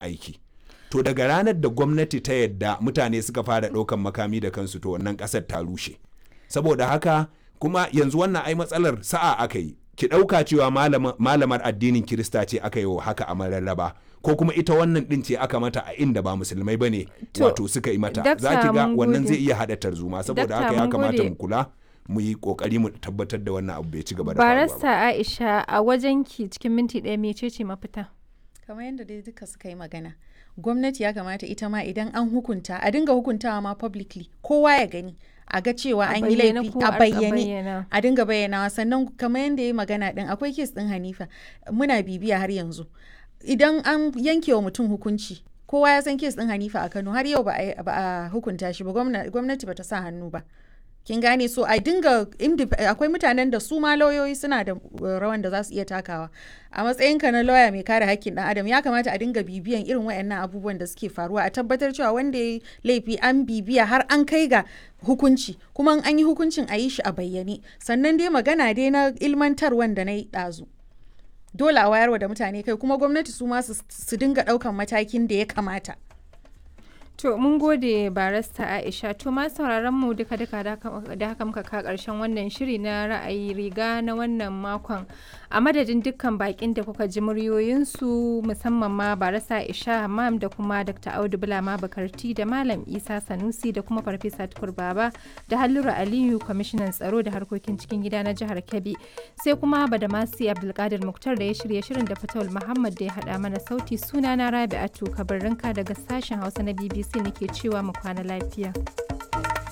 aiki to daga ranar da gwamnati ta yadda mutane suka fara ɗaukan makami da kansu to wannan ƙasar ta rushe saboda haka kuma yanzu wannan ai matsalar sa'a aka yi ki ɗauka cewa malamar addinin kirista ce aka yi wa haka a mararraba ko kuma ita wannan ɗin ce aka mata a inda ba musulmai ba ne wato suka yi mata za ki ga wannan zai iya haɗa tarzoma saboda haka ya kamata mu kula mu yi kokari mu tabbatar da wannan abu bai ci gaba da faruwa barasta aisha a wajen ki cikin minti ɗaya mece ce mafita kamar yadda dai duka suka yi magana gwamnati ya kamata ita ma idan an hukunta a dinga hukuntawa ma publicly kowa ya gani a ga cewa an yi laifi a bayyane a dinga bayyanawa sannan kamar yadda ya yi magana din akwai kes din hanifa muna bibiya har yanzu idan an yanke wa mutum hukunci kowa ya san kes din hanifa a kano har yau ba a hukunta shi ba gwamnati ba ta sa hannu ba kin gane so a dinga akwai mutanen da su ma lauyoyi suna da rawan da za su iya takawa a matsayinka na lauya mai kare hakkin dan adam ya kamata a dinga bibiyan irin wayannan abubuwan da suke faruwa a tabbatar cewa wanda ya laifi an bibiya har an kai ga hukunci kuma an yi hukuncin a yi shi a bayyane sannan dai magana dai na ilmantarwan da na yi ɗazu dole a wayarwa da mutane kai kuma gwamnati su ma su dinga ɗaukan matakin da ya kamata To mun gode barasta Aisha to ma sauraron mu duka duka da haka muka ka karshen wannan shiri na ra'ayi riga na wannan makon a madadin dukkan bakin da kuka ji muryoyinsu musamman ma barasta Aisha Hammam da kuma Dr. Audu Bulama Bakarti da Malam Isa Sanusi da kuma Farfesa Tukur Baba da Hallura Aliyu kwamishinan tsaro da harkokin cikin gida na jihar Kebbi sai kuma Badamasi Abdulkadir Muktar da ya shirya shirin da Fatawul Muhammad da ya hada mana sauti sunana Rabi'atu Kabarrinka daga sashen Hausa na BBC sai nake cewa mu kwana lafiya.